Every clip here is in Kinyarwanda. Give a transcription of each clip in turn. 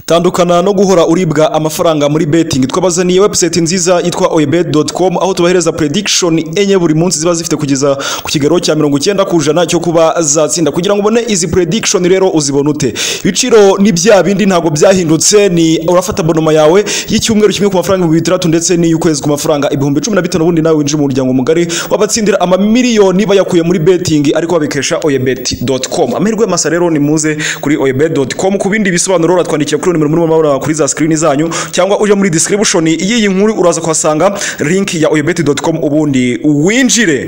tandukana no guhora uribwa amafaranga muri betting twabazaniye website nziza yitwa oyebet.com aho tubahereza prediction enye buri munsi ziba zifite kugeza ku kigero cya 90 ku ijana cyo kuba zatsinda kugira ngo ubone izi prediction rero uzibone ute ibiciro ni bya bindi ntabwo byahindutse ni urafata bonoma yawe y'icyumweru kimwe ku mafaranga ibihumbi bitandatu ndetse n'iy'ukwezi ku mafaranga ibihumbi cumi na bitanu ubundi nawe winjira mu muryango mugari wabatsindira amamiliyoni bayakuye muri betting ariko babikesha oyebet.com amahirwe masa rero ni muze kuri oyebet.com ku bindi bisobanuro uratwandikiye kuri nimero muri mabara kuri za screen zanyu cyangwa uje muri description y'iyi nkuru uraza kuhasanga link ya oyebet.com ubundi winjire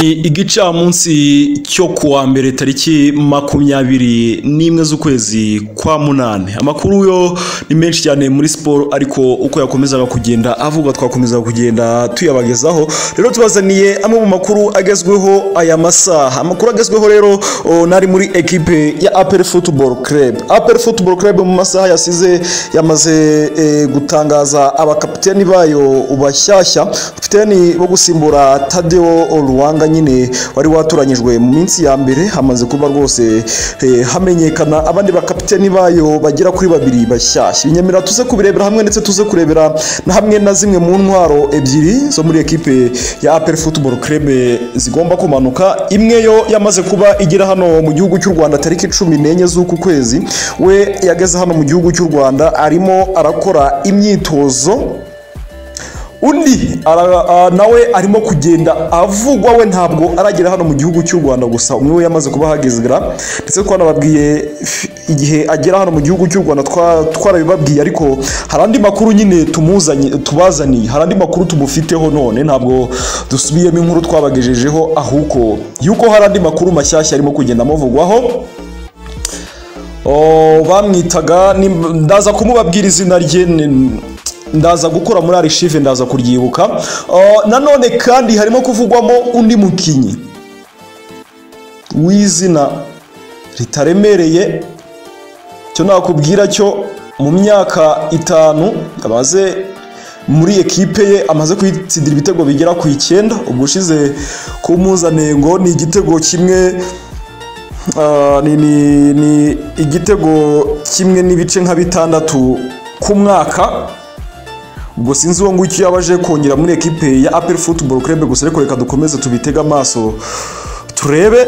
ni igicamunsi cyo kuwa mbere tariki makumyabiri n'imwe z'ukwezi kwa munani amakuru yo ni menshi cyane muri siporo ariko uko yakomezaga kugenda avuga twakomeza kugenda tuyabagezaho rero tubazaniye amwe mu makuru agezweho aya masaha amakuru agezweho rero o, nari muri ekipe ya apel football club apel football club mu masaha yasize yamaze e, gutangaza abakapiteni bayo bashyashya kapiteni bo gusimbura tadeo ruwanga nyine wari watoranyijwe mu minsi ya mbere hamaze kuba rwose eh, hamenyekana abandi bakapiteni bayo bagera kuri babiri bashyashya inyemera tuze kubirebera hamwe ndetse tuze kurebera na hamwe na zimwe mu ntwaro ebyiri zo muri ekipe ya apel football club zigomba kumanuka imwe yo yamaze kuba igera hano mu gihugu cy'u rwanda tariki cumi n'enye z'uku kwezi we yageze hano mu gihugu cy'u rwanda arimo arakora imyitozo undi ara- a- nawe arimo kugenda avugwa we ntabwo aragera hano mu gihugu cy'u rwanda gusa umwe we yamaze kuba ahagezera ndetse twanababwiye f- igihe agera hano mu gihugu cy'u rwanda twa- twarabibabwiye ariko hari andi makuru nyine tumuzanye tubazaniye hari andi makuru tumufiteho none ntabwo dusubiyemo inkuru twabagejejeho ahubwo yuko hari andi makuru mashyashya arimo kugenda amuvugwaho Oh, bamwitaga ni- ndaza kumubabwira izina rye ni- ndaza gukora muri arishive ndaza kuryibuka Oh, nanone kandi harimo kuvugwamo undi mukinnyi w'izina ritaremereye cyo nakubwira cyo mu myaka itanu amaze muri ekipe ye amaze kuyitsindira ibitego bigera ku icyenda ubwo ushize ku mpuzanengo ni igitego kimwe Ah, ni, ni, ni igitego kimwe n'ibice nka bitandatu ku mwaka ubwo sinzi uwo nguwo icyo yaba aje kongera muri ekipe ya apel football club gusa ariko reka dukomeze tubitege amaso turebe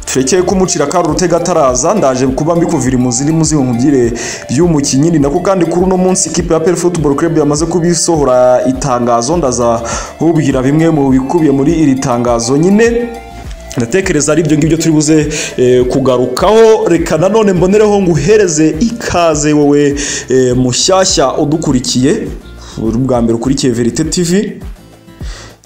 turekeye kumucira kari urutega ataraza ndaje kuba mbikuvira imuzi ni muzi nkubwire by'umukinnyi ni nako kandi kuri uno munsi ikipe ya apel football club yamaze kubisohora itangazo ndaza kubwira bimwe mu bikubiye muri iri tangazo nyine ndatekereza ari ibyo ngibyo turi buze eh, kugarukaho reka nanone mbonereho nguhereze ikaze wowe eh, mushyashya udukurikiye uri ubwa mbere ukurikiye verite tv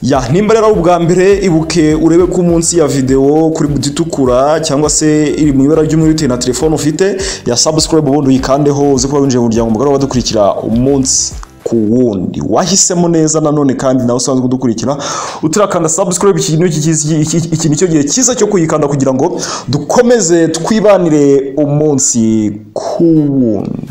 ya nimba rero ari ubwa mbere ibuke urebe ko munsi ya videwo kuri buti itukura cyangwa se iri mu ibara ry'umweru bitewe na telefone ufite ya subscribe ubundi uyikandeho uze kuba winjiye mu muryango mugari wabadukurikira umunsi ku wundi wahisemo neza nanone kandi nawe usanzwe udukurikira utirakanda subscribe iki ni cyo gihe cyiza cyo kuyikanda kugira ngo dukomeze twibanire umunsi ku wundi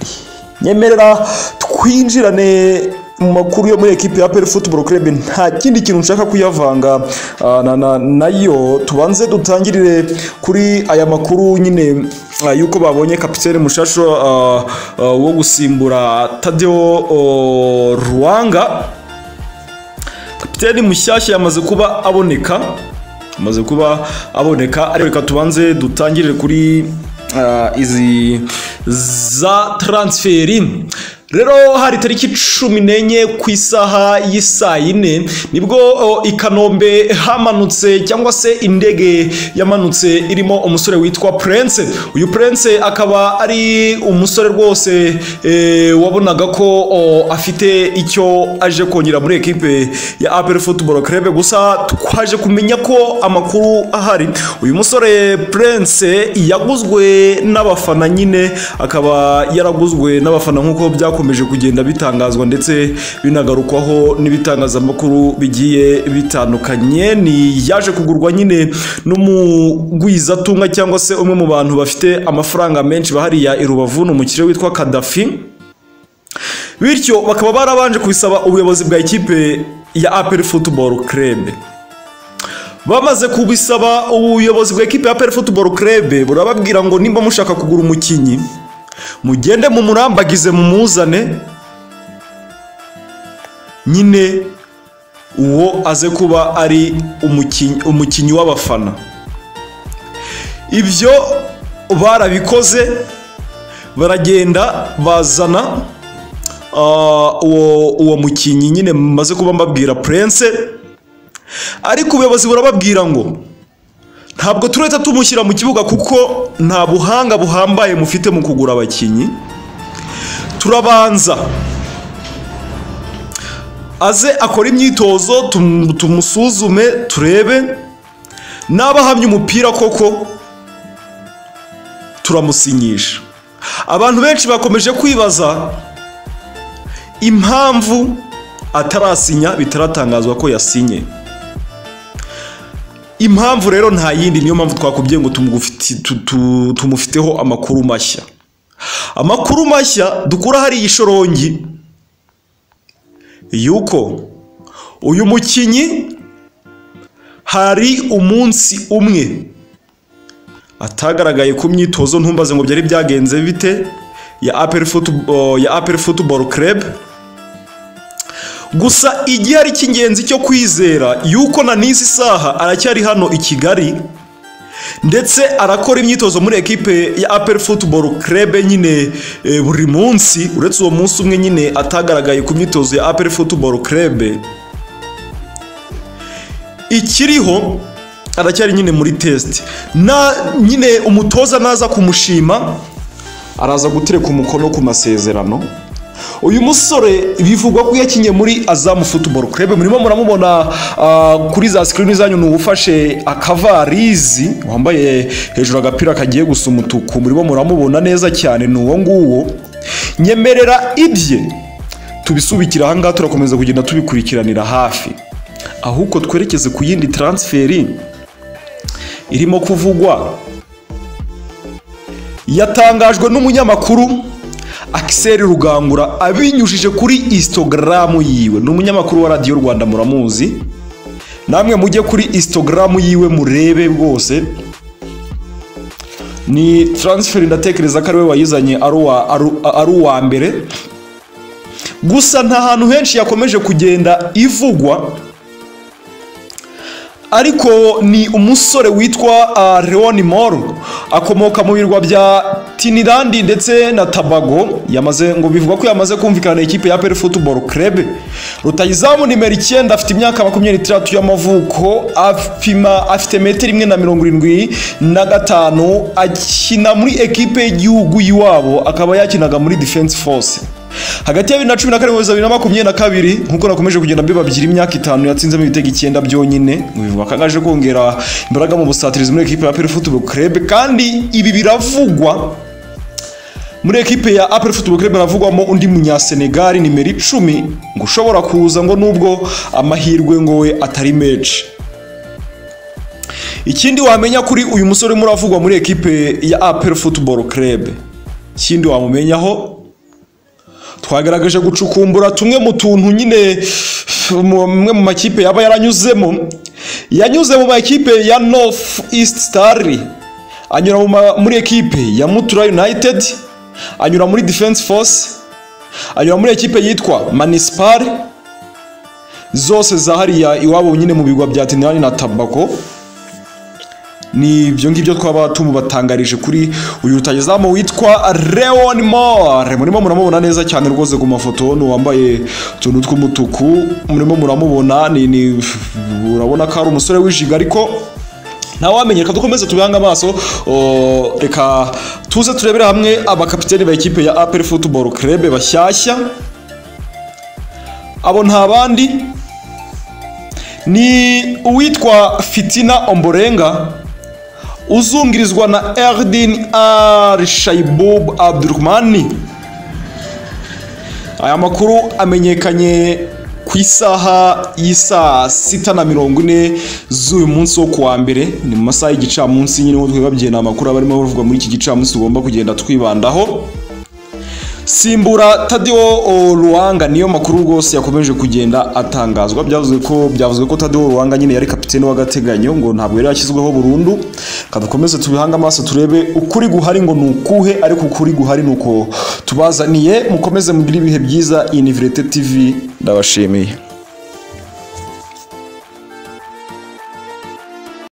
nyemerera twinjirane mu makuru yo muri ekipe ya Apel Football Club nta kindi kintu nshaka kuyavanga ah, na- na- nayo tubanze dutangirire kuri aya makuru nyine ah, yuko babonye kapitene mushasho ah, ah, wo gusimbura Tadeo oh, Ruwanga kapitene mushyashya yamaze kuba aboneka amaze kuba aboneka ariko reka tubanze dutangirire kuri ah, izi za transferi rero hari tariki cumi n'enye ku isaha y'isaa yine nibwo o, i kanombe hamanutse cyangwa se indege yamanutse irimo umusore witwa prince uyu prince akaba ari umusore rwose eh, wabonaga ko o, afite icyo aje kongera muri ekipe ya apel football club gusa twaje kumenya ko amakuru ahari uyu musore prince yaguzwe n'abafana nyine akaba yaraguzwe n'abafana nk'uko byakomeje kugenda bitangazwa ndetse binagarukwaho n'ibitangazamakuru bigiye bitandukanye ni yaje kugurwa nyine n'umugwizatunga cyangwa se umwe mu bantu bafite amafaranga menshi bahariya i rubavu ni umukire witwa kadafi bityo bakaba barabanje kubisaba ubuyobozi bwa ikipe ya apel football club bamaze kubisaba ubuyobozi bwa ekipe ya peri futuboro kerebe burababwira ngo nimba mushaka kugura umukinnyi mugende mumurambagize mumuzane nyine uwo aze kuba ari umukinnyi- umukinnyi w'abafana ibyo barabikoze baragenda bazana ah, uwo uwo mukinnyi nyine maze kuba mbabwira prince ariko ubuyobozi burababwira ngo ntabwo turahita tumushyira mu kibuga kuko nta buhanga buhambaye mufite mu kugura abakinnyi turabanza aze akore imyitozo tum- tumusuzume turebe n'aba ahamye umupira koko turamusinyisha abantu benshi bakomeje kwibaza impamvu atarasinya bitaratangazwa ko yasinye impamvu rero nta yindi niyo mpamvu twakubwiye ngo tumugufiti- tu- tu- tumufiteho amakuru mashya amakuru mashya dukura hari ishorongi yuko uyu mukinnyi hari umunsi umwe atagaragaye ku myitozo ntumbaze ngo byari byagenze bite ya aperi futubo ya aperi futuboro kerebe gusa igihari cy'ingenzi cyo kwizera yuko na n'izi saha aracyari hano i kigali ndetse arakora imyitozo muri ekipe ya aperi futuboro kerebe nyine eh, buri munsi uretse uwo munsi umwe nyine atagaragaye ku myitozo ya aperi futuboro kerebe ikiriho aracyari nyine muri test na nyine umutoza naza kumushima araza gutereka umukono ku masezerano uyu musore bivugwa ko yakinye muri azamu futuboro kurebe murimo muramubona ah, kuri za sikirini zanyu ni uwufashe akavarizi wambaye hejuru agapira kagiye gusa umutuku murimo muramubona neza cyane ni uwo nguwo nyemerera ibye tubisubikira ahangaha turakomeza kugenda tubikurikiranira hafi ahubwo twerekeze ku yindi taransiferi irimo kuvugwa yatangajwe n'umunyamakuru Axel Rugangura abinyujije kuri Instagram yiwe ni umunyamakuru wa radiyo Rwanda muramuzi namwe mujye kuri Instagram yiwe murebe rwose ni transfer ndatekereza ko ari we wayizanye ari uwa- ari u- ari uwa mbere gusa nta hantu henshi yakomeje kugenda ivugwa ariko ni umusore witwa uh, Leon Moro akomoka mu birwa bya Trinidad ndetse na Tobago yamaze ngo bivugwa ko yamaze kumvikana na ikipe ya PL Football Club rutayizamu nimero 9 afite imyaka 23 y'amavuko apima afite metero imwe na mirongo irindwi na gatanu akina muri ekipe y'igihugu y'iwabo akaba yakinaga muri Defense Force hagati ya bibiri na cumi na karindwi na bibiri na makumyabiri na kabiri nk'uko nakomeje kugenda mbibabyira imyaka itanu yatsinzemo ibitego icyenda byonyine bivuga ko agaje kongera imbaraga mu busatirizi muri ekipe ya aperi futubo kerebe kandi ibi biravugwa muri ekipe ya aperi futubo kerebe haravugwamo undi munyasenegali nimero icumi ngo ushobora kuza ngo nubwo amahirwe ngo we atari menshi ikindi wamenya kuri uyu musore urimo uravugwa muri ekipe ya aperi futubo kerebe ikindi wamumenyaho twagaragaje gucukumbura tumwe mu tuntu nyine umwe mu makipe yaba yaranyuzemo yanyuze mu makipe ya north east star anyura mu ma- muri ekipe ya mutura united anyura muri defense force anyura muri ekipe yitwa municipal zose za hariya iwabo nyine mu bigwa bya tinirani na tabako ni ibyo ngibyo twaba tumubatangarije kuri uyu rutagezamu witwa Leon Moore murimo muramubona neza cyane rwose ku mafoto ni uwambaye utuntu tw'umutuku murimo muramubona ni ni urabona ko ari umusore w'ijiga ariko nawe wamenye reka dukomeze tubihange amaso o, reka tuze turebere hamwe abakapiteni ba ekipe ya APR Football Club bashyashya abo nta bandi ni uwitwa Fitina Omborenga uzungirizwa na Erdin Al Shaibub Abdurrahmani. Aya makuru amenyekanye ku isaha y'isaa sita na mirongo ine z'uyu munsi wo kuwa mbere ni mu masaha y'igicamunsi nyine nk'uko twibabyiye ni amakuru aba arimo avugwa muri iki gicamunsi tugomba kugenda twibandaho simbura tadiwo ruwanga niyo makuru rwose yakomeje kugenda atangazwa byavuzwe ko byavuzwe ko tadiwo ruwanga nyine yari kapiteni w'agateganyo ngo ntabwo yari yashyizweho burundu kadukomeze tubihange amaso turebe ukuri guhari ngo ni ukuhe ariko ukuri guhari ni uko tubazaniye mukomeze mugire ibihe byiza iyi ni Virete tv ndabashimiye